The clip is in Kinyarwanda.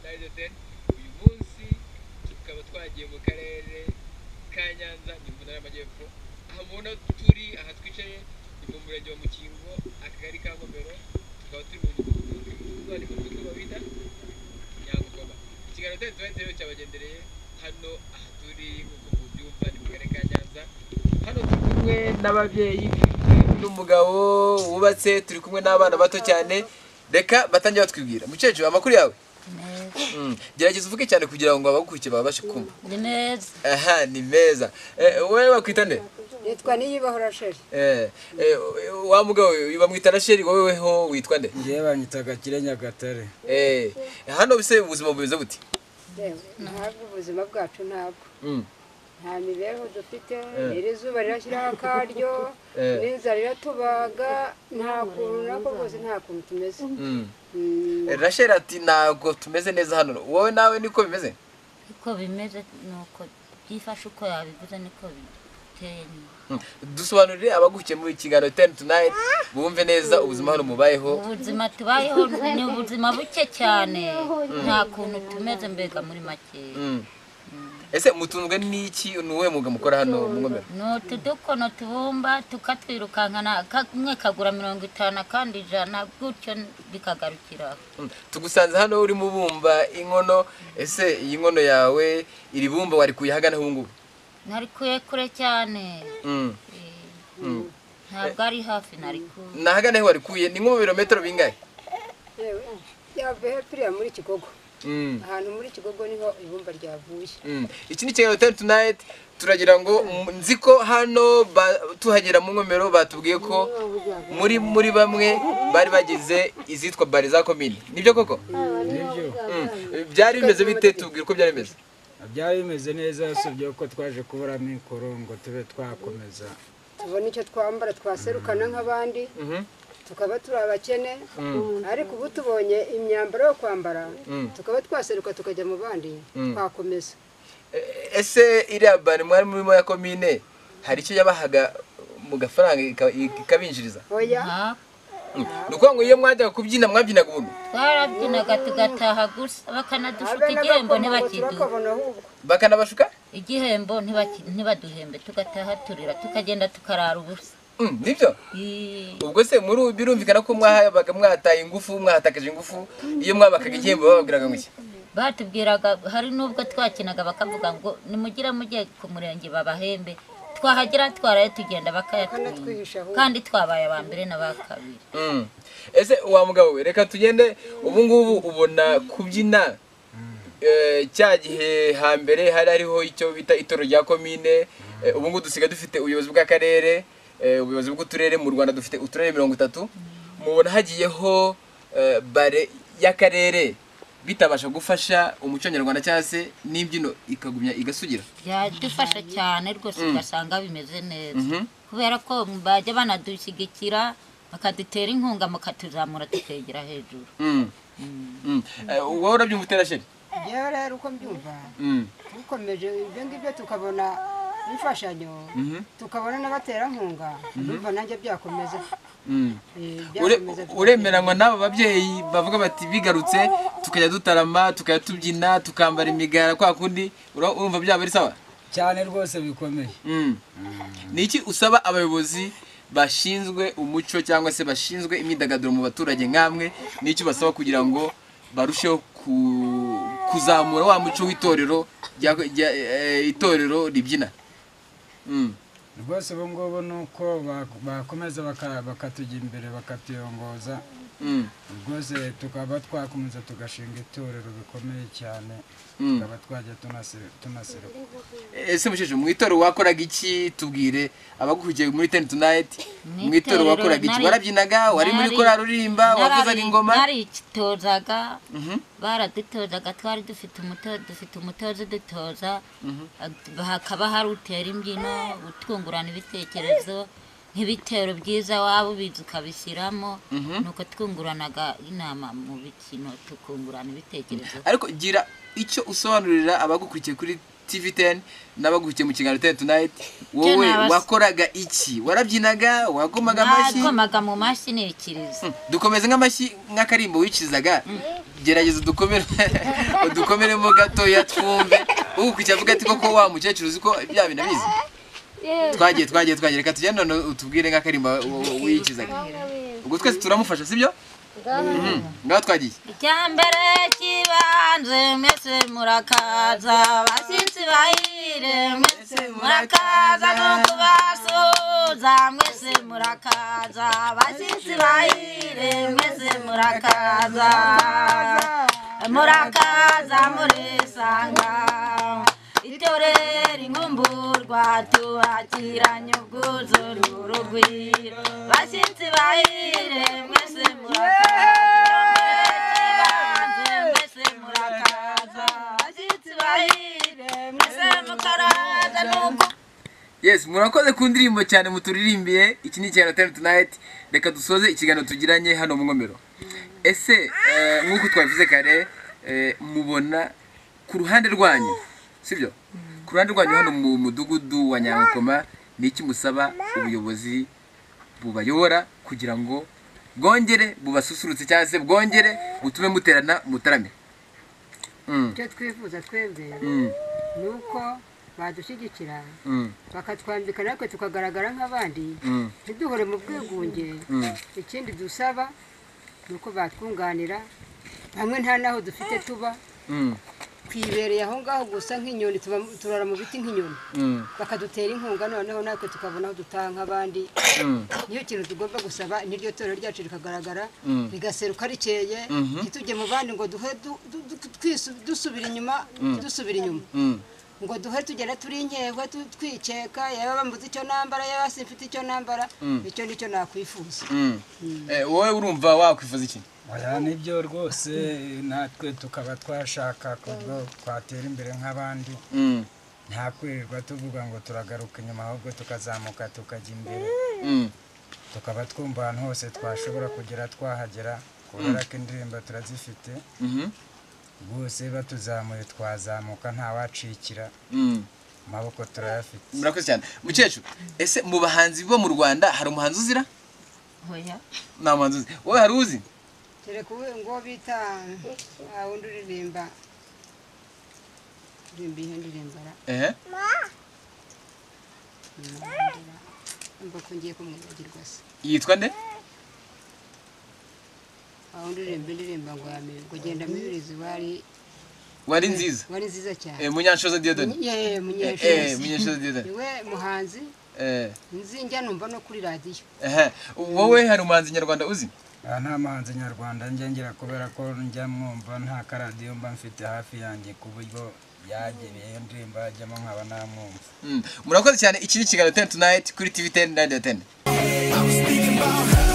nayizateni uyu munsi tukaba twagiye mu karere ka nyanza ni mu ntara y'amajyepfo aha mubona turi aha twicaye ni mu murenge wa mukingo akagari ka ngomero tukaba turi mu mudugudu ni mu mudugudu bita nyarugoba ikiganiro utari tuba rero cyabagendereye hano aha turi nk'uko mubyumva ni mu karere ka nyanza hano turi kumwe n'ababyeyi n'umugabo wubatse turi kumwe n'abana bato cyane reka batangira batwibwira mukecuru amakuru yawe neza Mm, gerageza uvuge cyane kugira ngo abagukurikiye babashe kumva ni neza aha ni meza Eh, wowe bakwita nde yitwa niyibahora sheri Eh, eh, wa mugabo we, bamwita na sheri wowe ho witwa nde ngewe banyitaga kirenyagatare Eh, hano bise ubuzima bumeze buti yewe ntabwo ubuzima bwacu ntabwo Mm, nta mibereho dufite iri zuba rirashyiraho akaryo Eh. n'inzara iratubaga nta kuntu nako rwose nta kuntu tumeze mm. Mm, Eh, rasheli ati ntabwo tumeze neza hano wowe nawe niko bimeze uko bimeze ni uko byifashe uko yabivuze niko biteye nyine Mm. dusobanurire abagukiye muri kiganiro teni tunayiti bumve neza ubuzima hano mubayeho ubuzima tubayeho ni ubuzima buke cyane nta kuntu tumeze mbega muri make Mm. ese mutunzwe n'iki ni uwuhe mwuga mukora hano mu ngomero ni utudukono tubumba tukatwirukankana kamwe kagura mirongo itanu akandi ijana gutyo bikagarukira aho. Mm. tugusanze hano urimo ubumba inkono ese iyi nkono yawe iri bumba warikuye hagana ubu ngubu narikuye kure cyane Mm. Eh, Mm. ntabwo ari hafi narikuye na hagana he warikuye ni nko mu birometero bingahe yewe yavuye hepfiriya muri kigogo Mm. ahantu muri kigogo niho ibumba ryavuye Mm. iki ni kiganiro teni tunayiti turagira ngo mm, nzi ko hano ba- tuhagera mu ngomero batubwiye ko muri muri bamwe bari bagize izitwa bari za komini nibyo koko nibyo Mm. byari bimeze bite tubwira uko byari bimeze byari bimeze neza usibye ko twaje kubura mikoro ngo tube twakomeza tubona icyo twambara twaserukana nk'abandi Mhm. tukaba turi abakene Mm. ariko ubu tubonye imyambaro yo kwambara Mm. tukaba twaseruka tukajya mu bandi Mm. twakomeza E- ese iriya bari mwari murimo ya komine hari icyo yabahaga mu gafaranga ika- ikabinjiriza oya nta Mm. ni ukuvuga ngo iyo mwajyaga kubyina mwabyinaga ubuntu twarabyinaga tugataha gusa bakanadushuka igihembo ntibakiduhe bakabona ahubwo bakanabashuka igihembo ntibaki- ntibaduhembe tugataha turira tukagenda tukarara ubusa Mm, nibyo Ii, ubwo se muri ubu birumvikana ko mwahabaga mwataye ingufu mwatakaje ingufu iyo mwabakaga igihembo bababwiraga ngo iki batubwiraga hari n'ubwo twakinaga bakavuga ngo nimugire mujye ku murenge babahembe twahagera twaraye tugenda Bakanatwihisha bakayatwima ahubwo. kandi twabaye aba mbere n'aba kabiri Mm. ese wa mugabo we reka tugende ubu ngubu ubona kubyina eh, cya gihe hambere hari hariho icyo bita itoro rya komine eh, ubu ngubu dusigaye dufite ubuyobozi bw'akarere eh, ubuyobozi bw'uturere mu rwanda dufite uturere mirongo itatu mubona hagiyeho eh, bare y'akarere bitabasha gufasha umuco nyarwanda cyangwa se n'imbyino ikagumya igasugira byadufasha cyane rwose ugasanga bimeze neza Mhm. kubera ko bajya banadushyigikira bakadutera inkunga mukatuzamura tukegera hejuru Mm. Mm. Eh, wowe urabyumva utera sheri yewe rero uko mbyumva Mm. dukomeje ibyo ngibyo tukabona imfashanyo Mhm. tukabona n'abaterankunga ndumva nanjye byakomeza Mm. Eh, Ure- byakomeza tukagira- uremeranywa n'aba babyeyi bavuga bati bigarutse tukajya dutarama tukajya tubyina tukambara imigara kwa kundi ura- urumva byaba ari sawa cyane rwose bikomeye Mm. ni iki usaba abayobozi bashinzwe umuco cyangwa se bashinzwe imyidagaduro mu baturage nk'amwe ni iki basaba kugira ngo barusheho ku- kuzamura wa muco w'itorero rya- rya- eh, itorero ribyina Mm. rwose ubu ngubu ni uko bak- bakomeza baka- bakatujya imbere bakatuyongoza Mm. rwose tukaba twakomeza tugashinga itorero bikomeye cyane Mm. tukaba twajya tunase- tunaseruka ese musheshe mu itorero wakoraga iki tubwire abagukurikiye muri teni tunayiti Mu mu itorero itorero wakoraga iki nari- warabyinaga wari muri nari- korari uririmba wavuzaga Narari- ingoma narititozaga Mhm. baradutozaga twari dufite umutoza dufite umutoza udutoza Ad- hakaba hari utera imbyino utwungurana ibitekerezo nk'ibitero byiza waba ubizi ukabishyiramo nuko twunguranaga inama mu bikino tukungurana ibitekerezo ariko gira icyo usobanurira abagukurikiye kuri tv teni n'abagukiye mu kiganiro teni tunayiti wowe Tena abas- wakoraga iki warabyinaga wagomaga amashyi nakomaga mu mashyi nibikiriza Hmm, dukomeze nk'amashyi nk'akarimbo wikizaga gerageza udukomere udukomeremo gatoya twumve ukurikira avuga ati koko wa mukecuru uzi ko bya bintu abizi twagiye twagiye twagiye reka tujye none utubwire nk'akarimbo wikizaga ubwo twese turamufasha sibyo Mhm, ngaho twagiye icyambere cy'ibanze mwese murakaza abashyitsi bahire mwese murakaza no kubasuhuza mwese murakaza abashyitsi bahire mwese murakaza murakaza murisanga itorera inkumburwa tubakiranye ubwuzu n'urugwiro bashyitsi bahire mwese murakaza mwese murakaza bashyitsi bahire mwese mukaraza n'ubwo yes murakoze ku ndirimbo cyane muturirimbiye iki ni ikiganiro teni tunayiti reka dusoze ikiganiro tugiranye hano mu ngomero ese eh, nk'uko twabivuze kare eh, mubona ku ruhande rwanyu sibyo ku ruhande rwanyu hano mu mudugudu wa nyankoma ni iki musaba ubuyobozi bubayobora kugira ngo bwongere bubasusurutse cyangwa se bwongere butume muterana mutarame Mm, icyo twifuza twebwe mm, ni uko badushyigikira mm, bakatwambika natwe tukagaragara nk'abandi mm, ntiduhore mu bwigunge mm. ikindi dusaba ni uko batwunganira hamwe nta n'aho dufite tuba Mm, twibereye aho ngaho gusa nk'inyoni tuba- turara mu biti nk'inyoni mm, bakadutera inkunga noneho natwe tukabona aho dutaha nk'abandi mm. niyo kintu tugomba gusaba niryo torero ryacu rikagaragara Mm. rigaseruka rikeye Mhm. ntitujye mu bandi ngo duhe du- du- du- twisu- dusubira inyuma dusubira inyuma Mm, ngo duhe tugenda turi inkekwe tu- twikeka yaba bambuze icyo nambara yaba simfite icyo nambara icyo nicyo nakwifuza mm. Eh, wowe urumva wakwifuza iki oya nibyo rwose natwe tukaba twashaka kubwo twatera imbere nk'abandi Mm, nta kwirirwa tuvuga ngo turagaruka inyuma ahubwo tukazamuka tukajya imbere mm, tukaba twumva ahantu hose twashobora kugera twahagera kubera ko indirimbo turazifite mhm, rwose batuzamuye twazamuka ntawacikira mm. amaboko turayafite murakoze cyane mukecuru ese mu bahanzi bo mu rwanda hari umuhanzi uzira oya nta muhanzi uzi wowe hari uzi kereka uwe ngo bita ah, wundi uririmba uririmba ihe ndirimbara ehe mba ko ngiye kumwibagirwa se yitwa nde aho ndirimba indirimba ngo yamenye ngo genda mibirizi wari wari nziza wari nziza cyane Eh, munyanshoza diodoni yewe Eh, eh, munyeshuri munyanshoza diodoni niwe muhanzi Eh, nzinjya numva no kuri radiyo ehe wowe hari umuhanzi nyarwanda uzi aha nta muhanzi nyarwanda njya kubera ko njya mwumva nta karadiyo mba mfite hafi yanjye ku buryo yagereye iyo ndirimbo hajyamo nkaba namwumva Mm, murakoze cyane iki ni ikiganiro teni tunayiti kuri tv teni na radiyo teni I was thinking about her.